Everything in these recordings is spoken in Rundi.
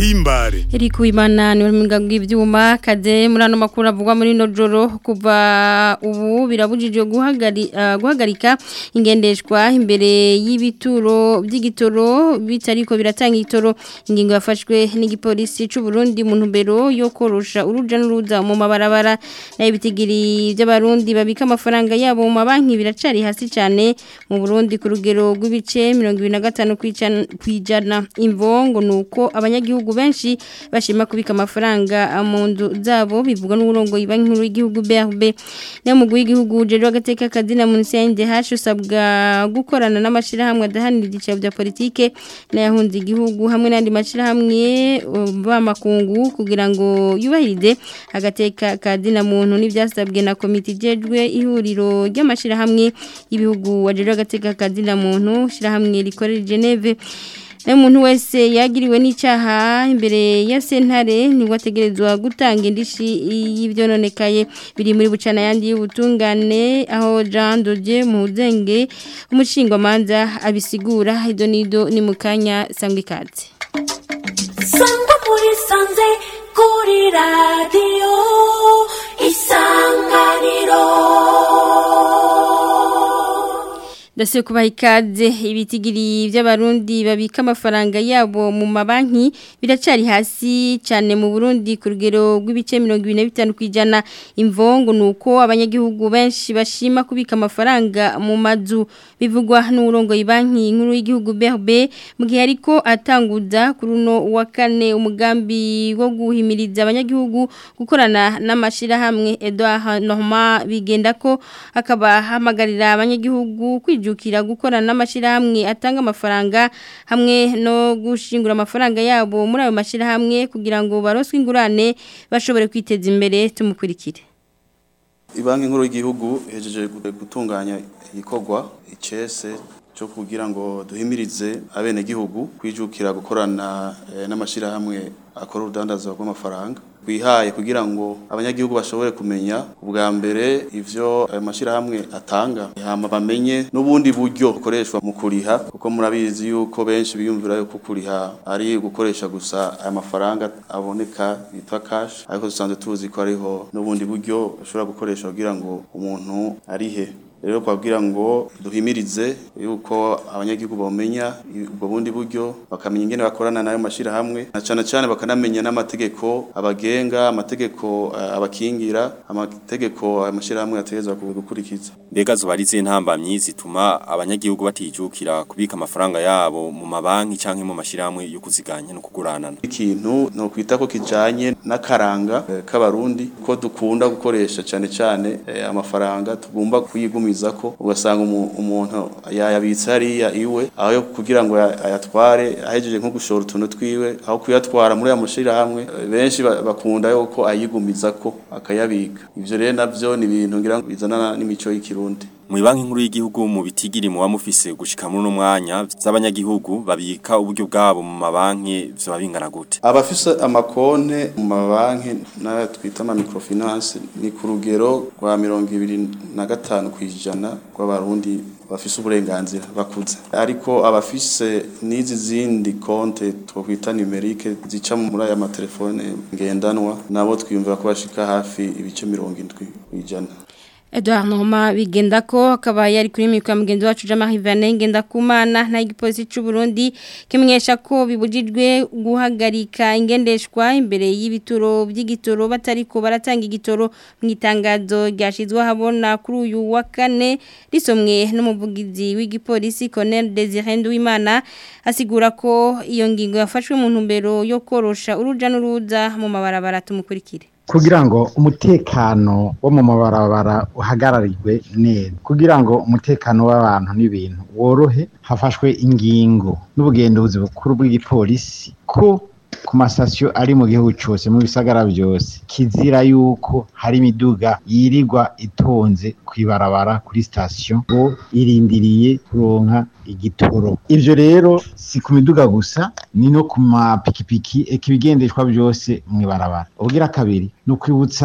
tumuhimbare Eric Wimana ni uruminga rw'ivyuma kaze muri ano makuru avugwa muri no joro kuva ubu birabujijwe guhagari, uh, guhagarika ingendeshwa imbere y'ibituro by'igitoro bitariko biratanga igitoro ingingo yafashwe n'igipolisi c'u Burundi mu ntumbero yo korosha uruja n'uruza mu mabarabara nayo bitigiri by'abarundi babika amafaranga yabo mu mabanki biracari hasi cyane mu Burundi ku rugero rw'ibice 25 kwijana imvongo nuko abanyagihugu benshi bashima kubika amafaranga mu nzu zabo bivugwa n'uburongo ibanki nkuru y'igihugu BRB nayo mugwi w'igihugu jeje agateka kadina mu CNDH usabwa gukorana n'amashirahamwe adahanira igiciro bya politike n'ayahunze igihugu hamwe n'andi mashirahamwe b'amakungu kugira ngo yubahirize agateka kadina muntu n'ivyasabwe na komite jejwe ihuriro ry'amashirahamwe y'ibihugu wajeje agateka kadina muntu shirahamwe rikorera Geneve na muntu wese yagiriwe n'icyaha imbere ya sentare nibwo ategerezwa gutanga indishi y'ibyononekaye biri muri bucana yandi y'ubutungane aho Jean Dodier Muhuzenge umushingwamanza abisigura ido nido ni mu kanya sangwa ikaze sangwa muri sanze kuri radiyo isanganiro Dasiye kubaha ikaze ibitigiri by'abarundi babika amafaranga yabo mu mabanki biracari hasi cyane mu Burundi ku rugero rw'ibice 25 kwijana imvongo nuko abanyagihugu benshi bashima kubika amafaranga mu mazu bivugwa n'urongo ibanki nkuru y'igihugu BRB mu gihe ariko atanguza kuri uno wa kane umugambi wo guhimiriza abanyagihugu gukorana n'amashira hamwe Edouard Norma bigenda ko akaba hamagarira abanyagihugu kwijukira gukorana n'amashirahamwe atanga amafaranga hamwe no gushingura amafaranga yabo muri ayo mashirahamwe kugira ngo baroswe ingurane bashobore kwiteza imbere tumukurikire Ibanki nkuru y'igihugu hejeje gutunganya igikorwa icese cyo kugira ngo duhimirize abenegihugu kwijukira gukorana eh, n'amashirahamwe akora urudandazo rw'amafaranga bihaye kugira ngo abanyagihugu bashobore kumenya ubwa mbere ivyo ayo mashirahamwe atanga hama bamenye n'ubundi buryo bukoreshwa mu kuriha kuko murabizi yuko benshi biyumvira yuko kuriha ari gukoresha gusa aya mafaranga aboneka yitwa cash ariko dusanzwe tuzi ko ariho n'ubundi buryo ushobora gukoresha kugira ngo umuntu arihe rero kwabwira ngo duhimirize yuko abanyagihugu bamenya ubwo bundi buryo bakamenya ingene bakorana nayo mashira hamwe na cyane cyane bakanamenya n'amategeko abagenga amategeko uh, abakingira amategeko amashira hamwe ategezwa gukurikiza mbega zuba ari zintambamyi zituma abanyagihugu batijukira kubika amafaranga yabo mu mabanki canke mu mashira hamwe yo kuziganya no kuguranana ikintu no kwita ko kijanye n'akaranga eh, k'abarundi ko dukunda gukoresha cyane cyane eh, amafaranga tugomba kuyigumira ko ugasanga umuntu yayabitse hariya iwe aho kugira ngo ayatware ahejeje nko gushora utuntu twiwe aho kuyatwara muri aya mashirahamwe benshi bakunda yuko ayigumiza ko akayabika ivyo rero navyo ni ibintu ngira ngo bizana n'imico y'ikirundi mu banki nkuru y'igihugu mu bitigiri mu bamufise gushika muri no mwanya z'abanyagihugu babika uburyo bwabo mu mabanki vyo bingana gute abafise amakonte mu mabanki na twita ama microfinance ni ku rugero rwa 25 kwijana rw'abarundi bafise uburenganzira bakuze ariko abafise n'izi zindi konte twokwita numerique zica muri aya matelefone ngendanwa nabo twiyumvira ko bashika hafi ibice 70 kwijana Edouard Norma bigenda ko akaba yari kuri mikwa mugenzi wacu Jean-Marie Vianney ngenda kumana na igipolisi cy'u Burundi kimenyesha ko bibujijwe guhagarika ingendeshwa imbere y'ibituro by'igitoro batariko baratanga igitoro mu itangazo ryashizwe habona kuri uyu wa kane risomwe n'umuvugizi w'igipolisi Colonel Desire Nduwimana asigura ko iyo ngingo yafashwe mu ntumbero yo korosha uruja n'uruza mu mabarabara tumukurikire kugira ngo umutekano wo mu mabarabara uhagararirwe neza kugira ngo umutekano w'abantu n'ibintu worohe hafashwe ingingo n'ubugenduzi bukuru bw'igipolisi ko ku masasiyo ari mu gihugu cyose mu bisagara byose kizira yuko hari imiduga yirirwa itonze ku ibarabara kuri sitasiyo ngo irindiriye kuronka igitoro ibyo rero si ku miduga gusa ni no ku mapikipiki eka ibigendeshwa byose mu ibarabara ubwira kabiri ni ukwibutsa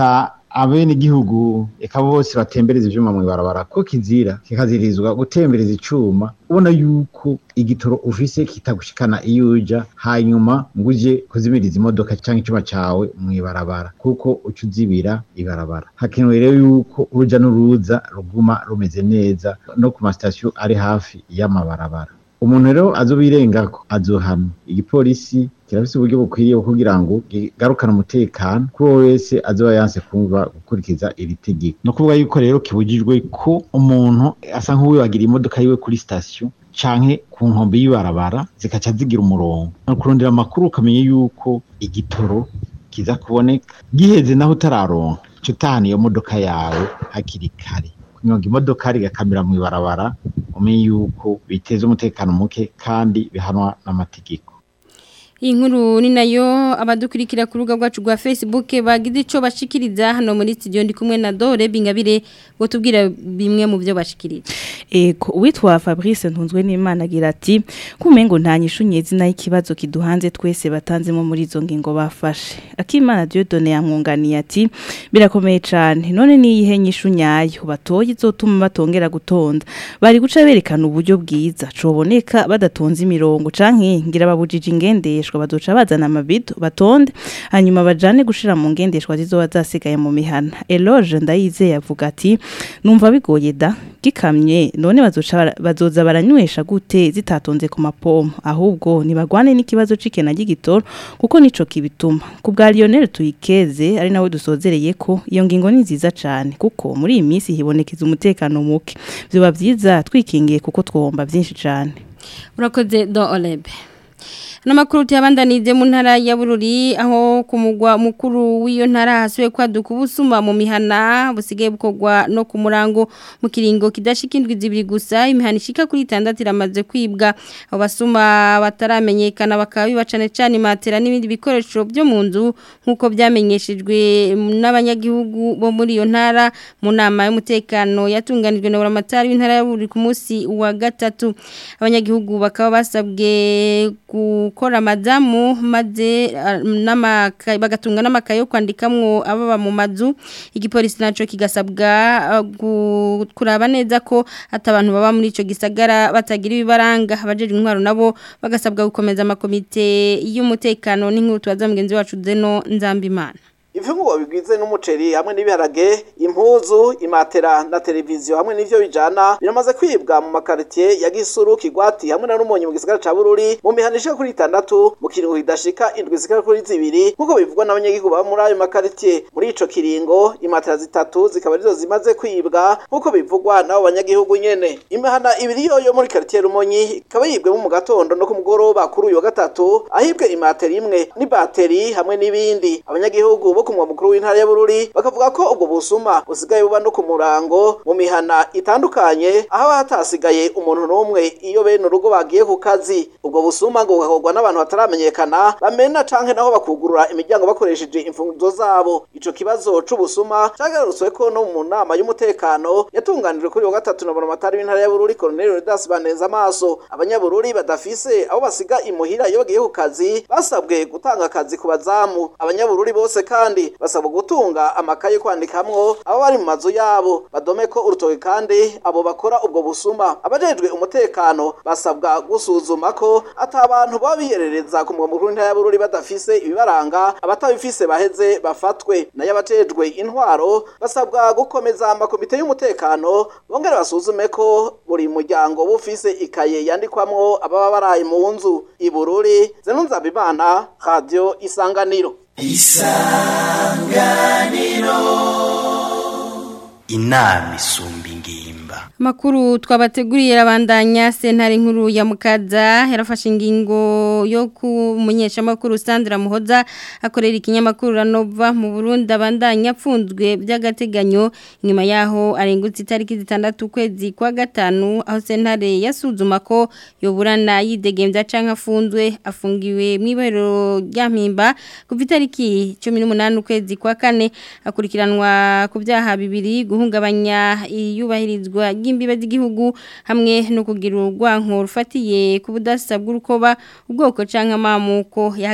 abene igihugu eka bose batembereza ivyuma mu ibarabara ko kizira kikazirizwa gutembereza icuma ubona yuko igitoro ufise kitagushikana iyo uja hanyuma ngo uje kuzimiriza imodoka canke icuma cawe mu ibarabara kuko uca uzibira ibarabara hakenewe rero yuko uruja n'uruza ruguma rumeze neza no ku masitasiyo ari hafi y'amabarabara umuntu rero azobirengako azohanwa igipolisi kirafise uburyo bukwiriye bwo kugira ngo kigarukane umutekano kuri uwo wese azoba yanse kumva gukurikiza iri tegeko no kuvuga yuko rero kibujijwe ko umuntu asa nk'uwibagira imodoka yiwe kuri sitasiyo canke ku nkombe y'ibarabara zikaca zigira umurongo no kurondera amakuru ukamenya yuko igitoro kiza kuboneka giheze naho utararonka ca utahana iyo modoka yawe hakiri kare kunyonga imodoka rigakamira mu ibarabara umenye yuko biteza umutekano muke kandi bihanwa n'amategeko Iyi nkuru ni nayo abadukurikira ku rubuga rwacu rwa Facebook bagize ico bashikiriza hano muri studio ndi kumwe na Dore Bingabire ngo tubwira bimwe mu byo bashikiriza. Ego uwitwa Fabrice ntunzwe n'Imana agira ati kumengo nta nyishunye zina y'ikibazo kiduhanze twese batanzemo muri izo ngingo bafashe. Akimana Dieudonne yamwunganiye ati birakomeye cyane none niyihe nyishunyayo batoye izotuma batongera gutonda. Bari guca berekana uburyo bwiza coboneka badatonze imirongo canke ngira babujije ingendeshwa bazoca bazana amabido batonde hanyuma bajane gushira mu ngendeshwa zizoba zasigaye mu mihana. Eloge ndayizeye avuga ati numva bigoye da gikamye none bazoca bara- bazoza baranywesha gute zitatonze ku mapomo ahubwo nibagwane n'ikibazo c'ikena ry'igitoro kuko nico kibituma ku bwa Lionel Tuyikeze ari nawe dusozereye ko iyo ngingo ni nziza cane kuko muri iyi minsi hibonekeza umutekano muke vyoba vyiza twikingiye kuko twomba vyinshi cane Urakoze do Olebe. Namakuru tuyabandanize mu ntara ya Bururi aho ku mugwa mukuru w'iyo ntara hasuye kwaduka ubusuma mu mihana busigaye bukorwa no ku murango mu kiringo kidashika indwi zibiri gusa imihana ishika kuri 6 iramaze kwibwa abo basuma bataramenyekana bakaba biba cane cane matera n'ibindi bikoresho byo mu nzu nkuko byamenyeshejwe n'abanyagihugu bo muri iyo ntara mu nama y'umutekano yatunganijwe na buramatari w'intara ya Bururi ku munsi wa gatatu abanyagihugu bakaba basabwe gukora madamu maze ah, n'amakaye bagatunga n'amakaye yo kwandikamwo ababa mu mazu igipolisi naco kigasabwa ah, gu- kuraba neza ko atabantu baba muri ico gisagara batagira ibibaranga abajeje intwaro nabo bagasabwa gukomeza amakomite y'umutekano n'inkuru tubaza mugenzi wacu Zeno Nzambimana Ifungurwa bigwize n'umuceri hamwe n'ibiharage, impuzu, imatera na televiziyo hamwe n'ivyo bijana biramaze kwibwa mu makaritiye ya Gisuru, Kigwati hamwe na Rumonyi mu gisagara ca Bururi mu mihana ishika kuri itandatu mu kiringo kidashika indwi zikaba kuri zibiri nk'uko bivugwa n'abanyagihugu baba muri ayo makaritiye. Muri ico kiringo imatera zitatu zikaba arizo zimaze kwibwa nk'uko bivugwa n'abo banyagihugu nyene. Imihana ibiri yoyo muri karitiye Rumonyi ikaba yibwemo mu gatondo no ku mugoroba kuri uyu wa gatatu ahibwe imatera imwe n'ibateri hamwe n'ibindi. Abanyagihugu bo ku mugwa mukuru w'intara ya Bururi bakavuga ko ubwo busuma busigaye buba no ku murango mu mihana itandukanye aho hatasigaye umuntu n'umwe iyo bene urugo bagiye ku kazi ubwo busuma ngo bugakorwa n'abantu bataramenyekana bamena canke naho bakugurura imiryango bakoresheje imfunguzo zabo ico kibazo c'ubusuma cagarutswe ko no mu nama y'umutekano yatunganijwe kuri uyu wa gatatu na buramatari w'intara ya Bururi Colonel Rodas Baneza amaso abanyabururi badafise aho basiga imuhira iyo bagiye ku kazi basabwe gutanga akazi ku bazamu abanyabururi bose kandi basabwa gutunga amakaye yo kwandikamwo abo bari mu mazu yabo badome ko urutoki kandi abo bakora ubwo busuma abajejwe umutekano basabwa gusuzuma ko ata abantu baba biyerereza ku mugwa mukuru w'intara ya Bururi badafise ibibaranga abatabifise baheze bafatwe nayo abajejwe intwaro basabwa gukomeza amakomite y'umutekano bongere basuzume ko buri muryango bufise ikaye yandikwamwo ababa baraye mu nzu i Bururi Zenunzabimana Radio Isanganiro inama isumba ingimba Makuru twabateguriye rabandanya sentare nkuru ya Mukaza yarafashe ingingo yo kumenyesha makuru Sandra Muhoza akorera ikinyamakuru Ranova mu Burundi abandanya apfunzwe by'agateganyo nyuma yaho arengutse itariki zitandatu kwezi kwa gatanu aho sentare yasuzuma ko yoburana yidegembya canke afunzwe afungiwe mu ibero rya mpimba kuva itariki 18 kwezi kwa kane akurikiranwa ku byaha bibiri guhungabanya iyubahirizwa ry'imbibe z'igihugu hamwe no kugira urwanko rufatiye ku budasa bw'urukoba ubwoko canke amamuko yahagaritse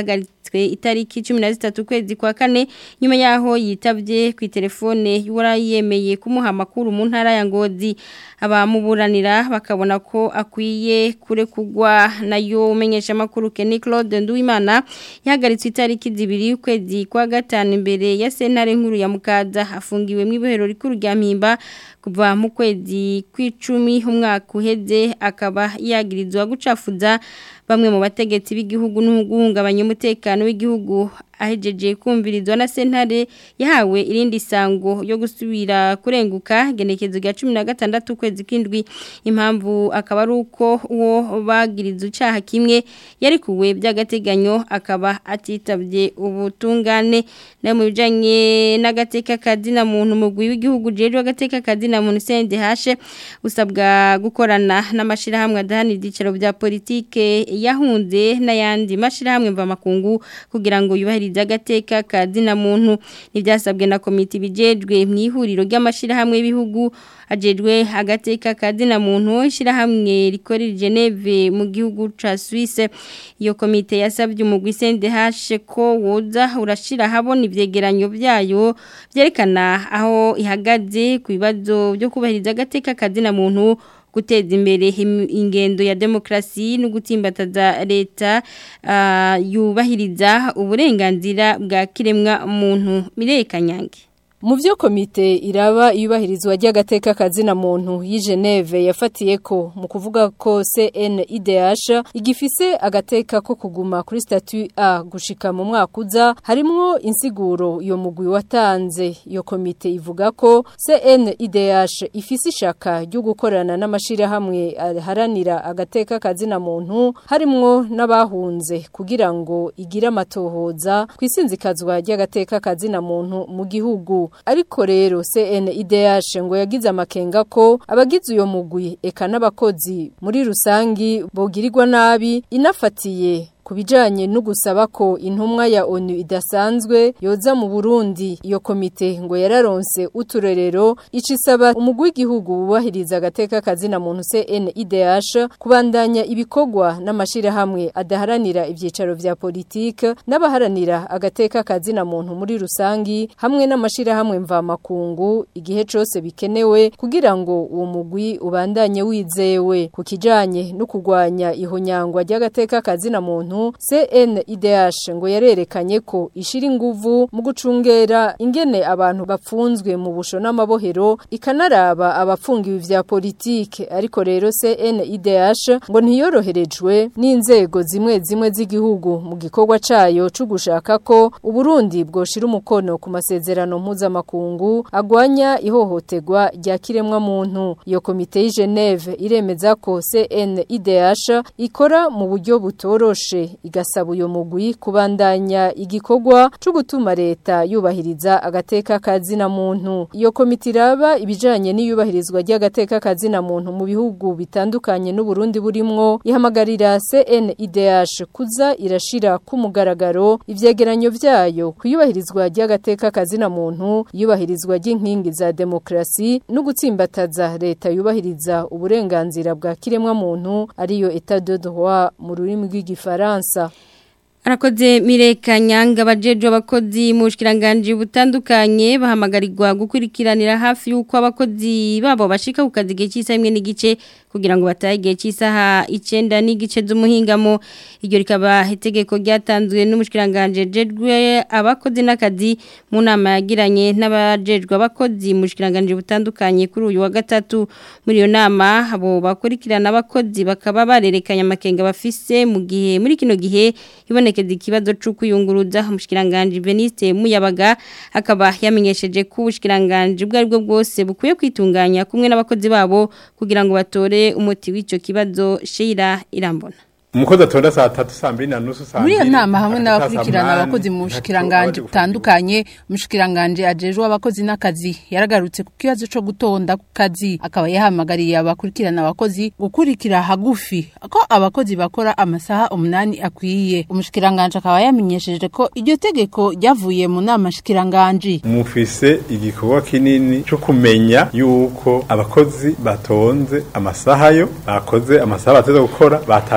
yahagaritswe itariki 13 kwezi kwa kane nyuma yaho yitavye ku telefone yemeye kumuha amakuru mu ntara ya Ngozi abamuburanira bakabona ko akwiye kure kugwa nayo umenyesha makuru Kenny Claude Nduwimana yahagaritswe itariki zibiri ukwezi kwa gatanu imbere ya sentare nkuru ya Mukaza afungiwe mu ibohero rikuru rya Mpimba kuva mu kwezi kw'icumi umwaka uheze akaba yagirizwa gucafuza bamwe mu bategetsi b'igihugu n'uguhungabanya umutekano w'igihugu ahejeje kumvirizwa na sentare yahawe irindi sango yo gusubira kurenguka genekezo rya 16 kwezi kindwi impamvu akaba ari uko uwo bagiriza ucaha kimwe yari kuwe by'agateganyo akaba atitabye ubutungane na mu bijanye n'agateka kadina muntu mugwi w'igihugu jeje agateka kadina muntu sende hashe usabwa gukorana n'amashirahamwe adahanira igicaro bya politike yahunze n'ayandi mashirahamwe mva makungu kugira ngo yubahirize agateka kadina muntu nibyasabwe na komite bijejwe mu ihuriro ry'amashirahamwe y'ibihugu ajejwe agateka kadina muntu ishirahamwe rikorera Geneve mu gihugu ca Suisse iyo komite yasabye umugwi CNDH ko woza urashira habona ivyegeranyo byayo byerekana aho ihagaze ku bibazo byo kubahiriza agateka kadina muntu guteza imbere ingendo ya demokrasi no gutimbataza leta uh, yubahiriza uburenganzira bwa kiremwa muntu mirekanyange mu byo komite iraba iyubahirizwa ry'agateka kazina muntu y'i Geneve yafatiye ko mu kuvuga ko CNIDH igifise agateka ko kuguma kuri statut A gushika mu mwaka uza harimwo insiguro iyo mugwi watanze iyo komite ivuga ko CNIDH ifise ishaka ryo gukorana n'amashira hamwe haranira agateka kazina muntu harimwo n'abahunze kugira ngo igire amatohoza kwisinzikazwa ry'agateka kazina muntu mu gihugu ariko rero CNIDH ngo yagize amakenga ko abagize uyo mugwi eka n'abakozi muri rusangi bogirirwa nabi inafatiye kubijanye no gusaba ko intumwa ya ONU idasanzwe yoza mu Burundi iyo komite ngo yararonse uturerero icisaba umugwi w'igihugu wubahiriza agateka kazina muntu CNIDH kubandanya ibikogwa n'amashira hamwe adaharanira ivyicaro vya politike n'abaharanira agateka kazina muntu muri rusangi hamwe n'amashira hamwe mva makungu igihe cose bikenewe kugira ngo uwo mugwi ubandanye wizewe ku kijanye no kugwanya ihonyangwa ry'agateka kazina muntu CNIDH ngo yarerekanye ko ishira inguvu mu gucungera ingene abantu bapfunzwe mu busho n'amabohero ikanaraba abapfungiwe vya politike ariko rero CNIDH ngo ntiyoroherejwe n'inzego zimwe zimwe z'igihugu mu gikorwa cayo cyo gushaka ko Uburundi bwoshira umukono ku masezerano mpuzamakungu agwanya ihohoterwa rya kiremwa muntu iyo komite y'i Geneve iremeza ko CNIDH ikora mu buryo butoroshe igasaba uyo mugwi kubandanya igikorwa cyo gutuma leta yubahiriza agateka kazina muntu iyo komite iraba ibijanye n'iyubahirizwa ry'agateka kazina muntu mu bihugu bitandukanye n'u Burundi burimwo ihamagarira CNIDH kuza irashira ku mugaragaro ivyegeranyo vyayo kuyubahirizwa ry'agateka kazina muntu iyubahirizwa ry'inkingi za demokrasi no gutsimbataza leta yubahiriza uburenganzira bwa kiremwa muntu ariyo etat de droit mu rurimi rw'igifaransa Arakoze mireka nyanga abajeje abakozi mu bushikiranganje butandukanye bahamagarirwa gukurikiranira hafi yuko abakozi babo bashika ku kazi gihe cy'isa imwe n'igice kugira ngo batahe igihe cy'isaha 9 n'igice z'umuhingamo iryo rikaba itegeko ryatanzwe n'umushikiranganje jejwe abakozi n'akazi mu nama yagiranye n'abajejwe abakozi mu bushikiranganje butandukanye kuri uyu wa gatatu muri iyo nama abo bakurikirana abakozi bakaba barerekanye amakenga bafise mu gihe muri kino gihe iboneka kubonekeza ikibazo c'ukuyunguruza umushikiranganje Veniste Muyabaga akaba yamenyesheje ko ubushikiranganje bwari bwo bwose bukwiye kwitunganya kumwe n'abakozi babo kugira ngo batore umuti w'ico kibazo Sheila Irambona umukozi atonda saa tatu saa mbiri na nusu saa muri iyo mbiri, nama hamwe agataha saa n'abakurikirana munani, abakozi mu ntacyo bushikiranganje baba butandukanye umushikiranganje ajejwe abakozi n'akazi yaragarutse ku kibazo co gutonda ku kazi akaba yahamagariye abakurikirana abakozi gukurikira hagufi ko abakozi bakora amasaha umunani akwiye umushikiranganje akaba yamenyesheje ko iryo tegeko ryavuye mu nama shikiranganje mufise igikorwa kinini cyo kumenya yuko abakozi batonze amasaha yo bakoze amasaha bateze gukora batashe amasaha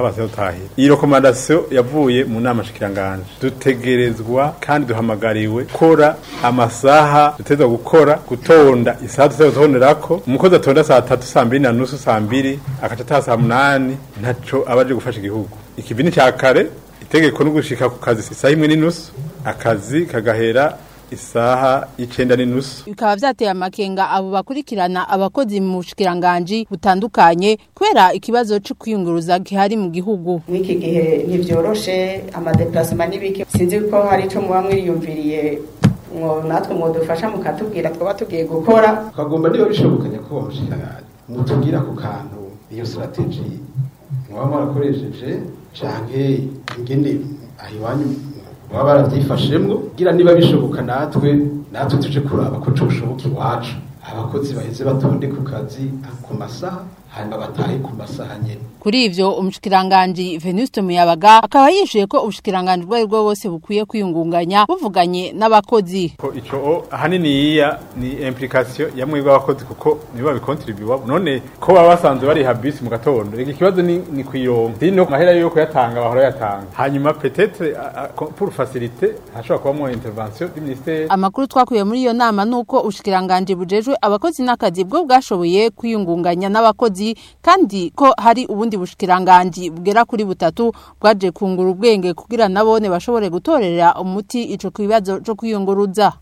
base dutahira iyi rekomandasiyo yavuye mu nama shikiranganje dutegerezwa kandi duhamagariwe gukora amasaha dutegerezwa gukora gutonda isaha dutegerezwa gutonderako umukozi atonda saa tatu saa mbiri na nusu saa mbiri akaca ataha saa munani ntaco aba aje gufasha igihugu ikivi ni ca kare itegeko no gushika ku kazi isaha imwe n'inusu akazi kagahera isaha y'icenda n'inusu bikaba vyateye amakenga abo bakurikirana abakozi mu bushikiranganje butandukanye kubera ikibazo cyo kwiyunguruza gihari mu gihugu mw'iki gihe ntibyoroshe amadeplasema n'ibiki sinzi ko hari ico muba mwiyumviriye mwo natwe mwodufasha mukatubwira twaba tugiye gukora ukagomba niba bishoboka nyakubahwa mushikiranganje mutubwira ku kantu iyo strategy mwaba mwarakoresheje canke ingene aho iwanyu baba barabyifashemwo kugira niba bishoboka natwe natwe tuje kuraba ko coshoboka iwacu abakozi baheze batonde ku kazi ku masaha hanyuma batahe ku masaha nyene kuri ivyo umushikiranganje Venuste Muyabaga akaba yishuye ko ubushikiranganje bwo bwo bose bukwiye kwiyungunganya buvuganye n'abakozi ko ico ahanini yiya ni implication ya mwebwe abakozi kuko niba bikontribuwa none ko baba basanzwe bari habisi mu gatondo iki kibazo ni, ni kwironka dino mahera yo kuyatanga bahora yatanga hanyuma peut-être pour faciliter hashobora kuba mu intervention du ministère amakuru twakuye muri iyo nama nuko ubushikiranganje bujejwe abakozi n'akazi bwo bwashoboye kwiyungunganya n'abakozi kandi ko hari ubundi bushikiranganje bugera kuri butatu bwaje kungura ubwenge kugira nabone bashobore gutorera umuti ico kibazo cyo kwiyunguruza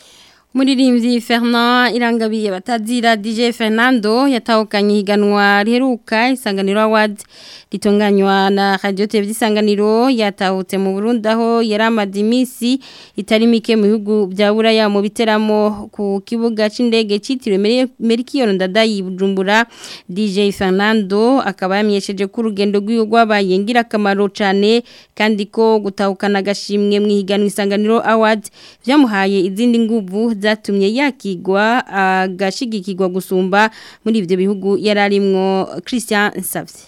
Muririmbyi Fernand Irangabiye batazira DJ Fernando yatahukanye higanwa riheruka isanganiro Awards litonganywa na Radio TV isanganiro yatahutse mu Burundi aho yaramaze imisi itari mike mu bihugu bya Buraya mu biteramo ku kibuga c'indege citiriwe Merkion Ndadayi Bujumbura DJ Fernando akaba yamyesheje ku rugendo rw'igwabaye ngira kamaro cyane kandi ko gutahukana gashimwe mu higanwa isanganiro Awards byamuhaye izindi nguvu zatumye yakigwa agashigikirwa gusumba muri ibyo bihugu yararimwo Christian Nsavye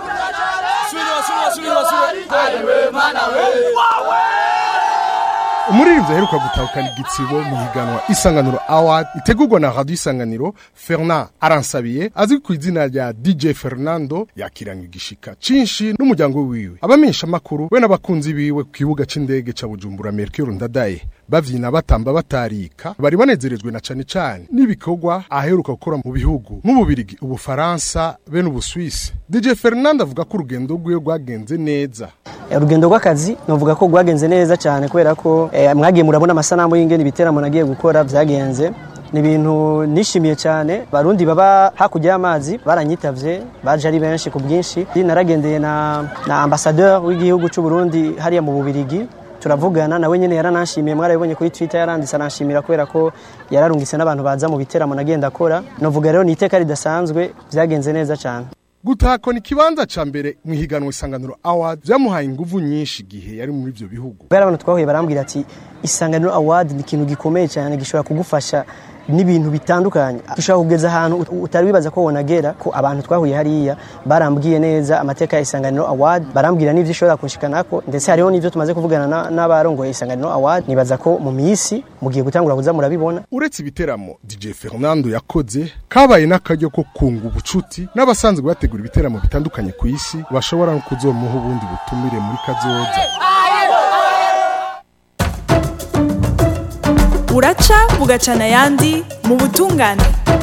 umuririmbyi aheruka gutahukana igitsibo mu higanwa isanganiro award itegurwa na radio isanganiro Fernand Aransabiye azwi ku izina rya DJ Fernando yakiranga igishika cinshi n'umuryango wiwe abamenyesha makuru we n'abakunzi biwe ku kibuga c'indege ca Bujumbura Mercure Ndadaye bavyina batamba batarika bari banezerejwe na cane cane n'ibikorwa aheruka gukora mu bihugu nk'ububirigi ubufaransa be n'ubuswisi DJ Fernando avuga ko urugendo rwiwe rwagenze neza urugendo rw'akazi novuga ko rwagenze neza cyane kubera ko eh, mwagiye murabona amasanamu y'ingene ibiteramo nagiye gukora byagenze ni ibintu nishimiye cyane barundi baba hakurya y'amazi baranyitavye baje ari benshi ku bwinshi naragendeye na, na ambassadeur w'igihugu cy'u Burundi hariya mu Bubirigi turavugana nawe nyene yaranashimiye mwarabibonye kuri Twitter yaranditse anashimira kubera ko yararungitse n'abantu baza mu biteramo nagenda akora novuga rero ni iteka ridasanzwe byagenze neza cyane gutakona ikibanza ca mbere mu higanwa isanganiro award vyamuhaye inguvu nyinshi igihe yari muri ivyo bihugu bari abantu twahuye barambwira ati isanganiro award ni ikintu gikomeye cyane gishobora kugufasha n'ibintu bitandukanye dushobora kugeza ahantu utari wibaza ko wonagera ko abantu twahuye hariya barambwiye neza amateka ya isanganiro award barambwira n'ivyo ishobora kunshikanako ndetse hariho n'ivyo tumaze kuvugana n'abarongoye isanganiro award nibaza ko mu misi mugiye gutangura kuza murabibona uretse ibiteramo DJ Fernando yakoze kabaye n'akaryo ko kunga ubucuti n'abasanzwe bategura ibiteramo bitandukanye ku isi bashobora no kuzomuha ubundi butumire muri kazoza uraca bugacana ayandi mu butungane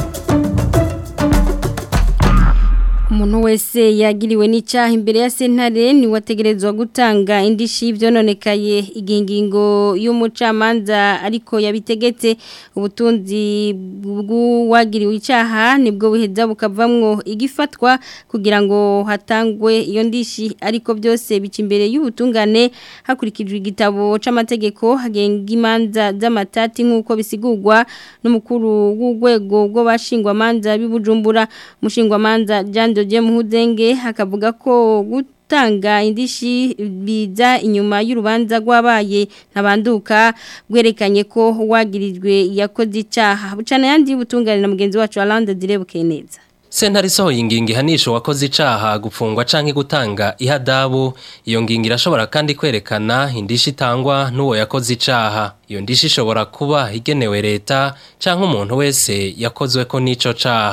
umuntu wese yagiriwe n'icyaha imbere ya sentare ni wategerezwa gutanga indishi byononekaye igihe ingingo y'umucamanza ariko yabitegetse ubutunzi bw'uwagiriwe icyaha nibwo buheza bukavamwo igifatwa kugira ngo hatangwe iyo ndishi ariko byose bica imbere y'ubutungane hakurikijwe igitabo c'amategeko hagenga imanza z'amatati nk'uko bisigurwa n'umukuru w'urwego rw'abashingwamanza b'ibujumbura umushingwamanza Jean Dodie Muhudenge hakavuga ko gutanga indishi biza inyuma y'urubanza rwabaye ntabanduka bwerekanye ko wagirijwe yakoze icyaha bucana yandi butungane na mugenzi wacu Alanda Direbuke neza Sentare isohoye ingingo ihanisha uwakoze icaha gupfungwa canke gutanga ihadabu iyo ngingo irashobora kandi kwerekana indishi itangwa n'uwo yakoze icaha iyo ndishi ishobora kuba igenewe leta canke umuntu wese yakozwe ko n'ico caha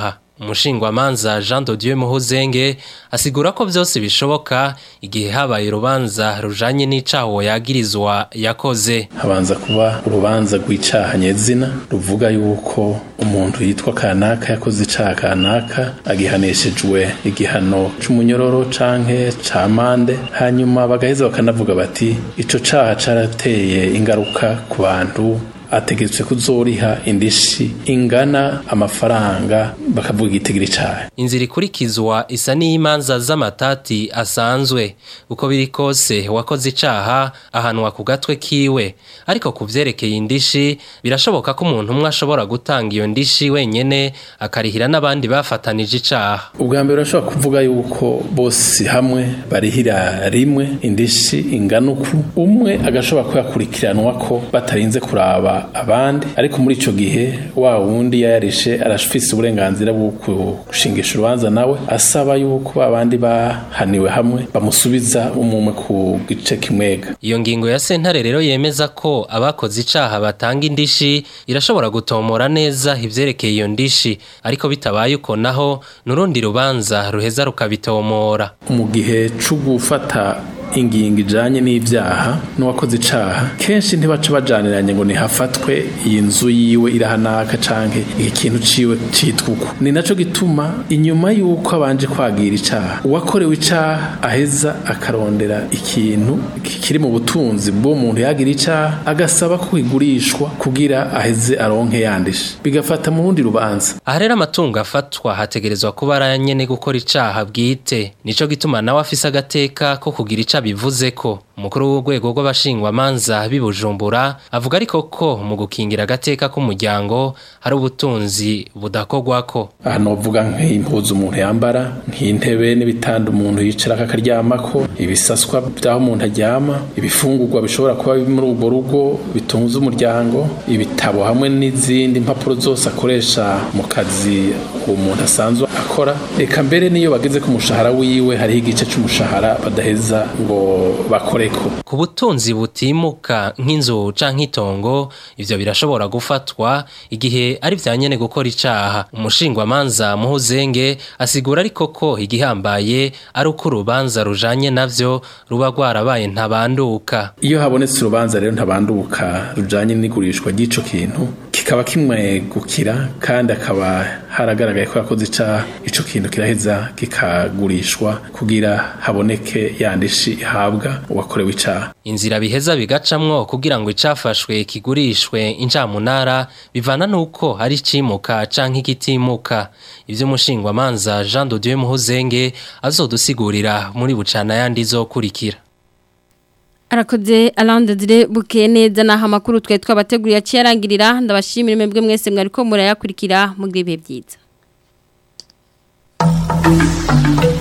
umushingwamanza Jean de Dieu Muhozenge asigura ko byose bishoboka igihe habaye urubanza rujanye n'icaho yagirizwa yakoze habanza kuba urubanza rw'icaha nyezina ruvuga yuko umuntu yitwa kanaka yakoze icaha kanaka agihanishijwe igihano c'umunyororo canke ca mande hanyuma bagaheza bakanavuga bati ico caha carateye ingaruka ku bantu ategetswe kuzoriha indishi ingana amafaranga bakavuga igitigiri cayo inzira ikurikizwa isa n'imanza z'amatati asanzwe uko biri kose wakoze icaha ahanwa ku gatwe kiwe ariko ku vyerekeye indishi birashoboka ko umuntu umwe ashobora gutanga iyo ndishi wenyene akarihira n'abandi bafatanije icaha ubwa mbere urashobora kuvuga yuko bose hamwe barihira rimwe indishi ingana uku umwe agashobora kuyakurikiranwa ko batarinze kuraba abandi ariko muri ico gihe wa wundi yayarishe arafise uburenganzira bwo gushingisha urubanza nawe asaba yuko abandi bahaniwe hamwe bamusubiza umumwe ku gice kimwega iyo ngingo ya sentare rero yemeza ko abakoze icaha batanga indishi irashobora gutomora neza ivyerekeye iyo ndishi ariko bitabaye uko naho nurundi rubanza ruheza rukabitomora mu gihe co gufata ingingo ijanye n'ivyaha n'uwakoze icaha kenshi ntibaca bajaniranye ngo nihafatwe iyi nzu yiwe irahanaka canke iki kintu ciwe citwa uko ni naco gituma inyuma y'uko abanje kwagira icaha uwakorewe icaha aheza akarondera ikintu kiri mu butunzi bw'uwo muntu yagira icaha agasaba ko igurishwa kugira aheze aronke yandishe bigafata mu rundi rubanza aha rero amatungo afatwa hategerezwa kuba ari nyene gukora icaha bwite nico gituma nawe afise agateka ko kugira icaha bivuze ko umukuru w'urwego rw'abashingwamanza bibujumbura avuga ariko ko mu gukingira agateka k'umuryango hari ubutunzi budakorwako aha novuga nk'impuzu umuntu yambara nk'intebe n'ibitanda umuntu yicarako akaryamako ibisaswa by'aho umuntu aryama ibifungurwa bishobora kuba biri muri urwo rugo bitunze umuryango ibitabo hamwe n'izindi mpapuro zose akoresha mu kazi uwo muntu asanzwe akora reka mbere niyo bageze ku mushahara wiwe hariho igice c'umushahara badaheza ngo bakoreko ku butunzi butimuka nk'inzu canke itongo ivyo birashobora gufatwa igihe ari vya nyene gukora icaha umushingwamanza muhuzenge asigura ariko ko igihambaye ari uko urubanza rujanye navyo ruba rwarabaye ntabanduka iyo habonetse urubanza rero ntabanduka rujanye n'igurishwa ry'ico kintu kikaba kimwegukira kandi akaba haragaragaye ko yakoze icaha ico kintu kiraheza kikagurishwa kugira haboneke yandishi ihabwa uwakorewe icaha inzira biheza bigacamwo kugira ngo icafashwe kigurishwe incamunara bivana nuko ari cimuka canke ikitimuka ivyo umushingwamanza Jean de Dieu Muhuzenge azodusigurira muri bucana yandi zokurikira Arakoze alandadire buke neza naho amakuru twe twabateguriye aciyarangirira ndabashimira mwebwe mwese mwariko murayakurikira mu gihe byiza